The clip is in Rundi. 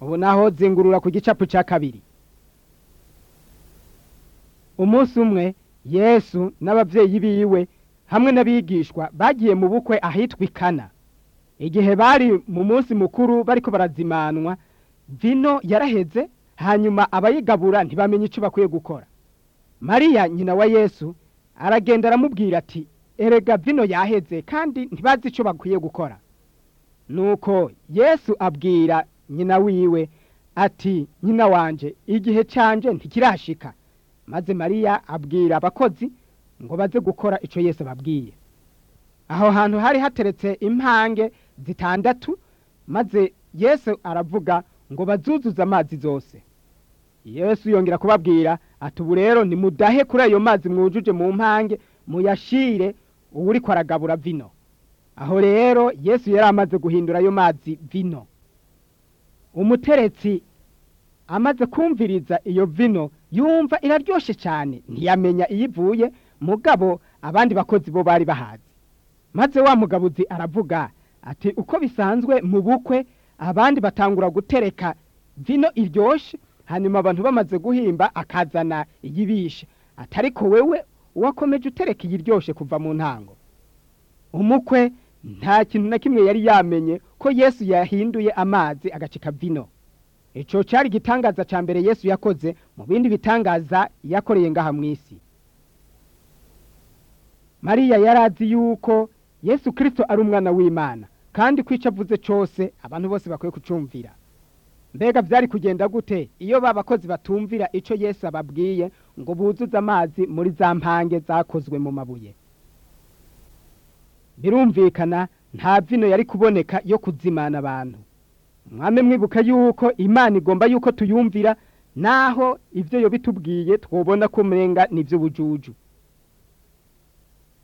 ubu naho zingurura ku gicapu cya kabiri umunsi umwe yesu n'ababyeyi biwe hamwe n'abigishwa bagiye mu bukwe ahitwa ikana igihe bari mu munsi mukuru bariko barazimanwa vino yaraheze hanyuma abayigabura ntibamenye icyo bakwiye gukora mariya nyina wa yesu aragenda aramubwira ati erega vino yaheze kandi ntibazi icyo bakwiye gukora nuko yesu abwira nyina wiwe ati nyina wanje igihe cyanje ntikirashika maze mariya abwira abakozi ngo baze gukora icyo yesu ababwiye aho hantu hari hateretse impange zitandatu maze yesu aravuga ngo bazuzuze amazi zose yesu yongera kubabwira ati ubu rero nimudahe kuri ayo mazi mwujuje mu mpange muyashire uwuri aragabura vino aho rero yesu yari amaze guhindura ayo mazi vino umuteretsi amaze kumviriza iyo vino yumva iraryoshe cyane ntiyamenya iyo ivuye mugabo abandi bakozi bo bari bahazi maze wa mugabuzi aravuga ati uko bisanzwe mu bukwe abandi batangura gutereka vino iryoshe hanyuma abantu bamaze guhimba akazana iyibishe atariko wewe wakomeje utereka iyiryoshe kuva mu ntango umukwe nta kintu na kimwe yari yamenye ko yesu yahinduye amazi agacika vino icyo cyari igitangaza cya mbere yesu yakoze mu bindi bitangaza yakoreye ngaha mu isi mariya yari azi yuko yesu kirisito ari umwana w'imana kandi ko icyo avuze cyose abantu bose bakwiye kucumvira mbega byari kugenda gute iyo ba bakozi batumvira icyo yesu ababwiye ngo buzuze amazi muri za mpange zakozwe mu mabuye birumvikana nta vino yari kuboneka yo kuzimana abantu mwame mwibuka yuko imana igomba yuko tuyumvira naho ibyo yo bitubwiye twobona ko umenga ni iby'ubujuju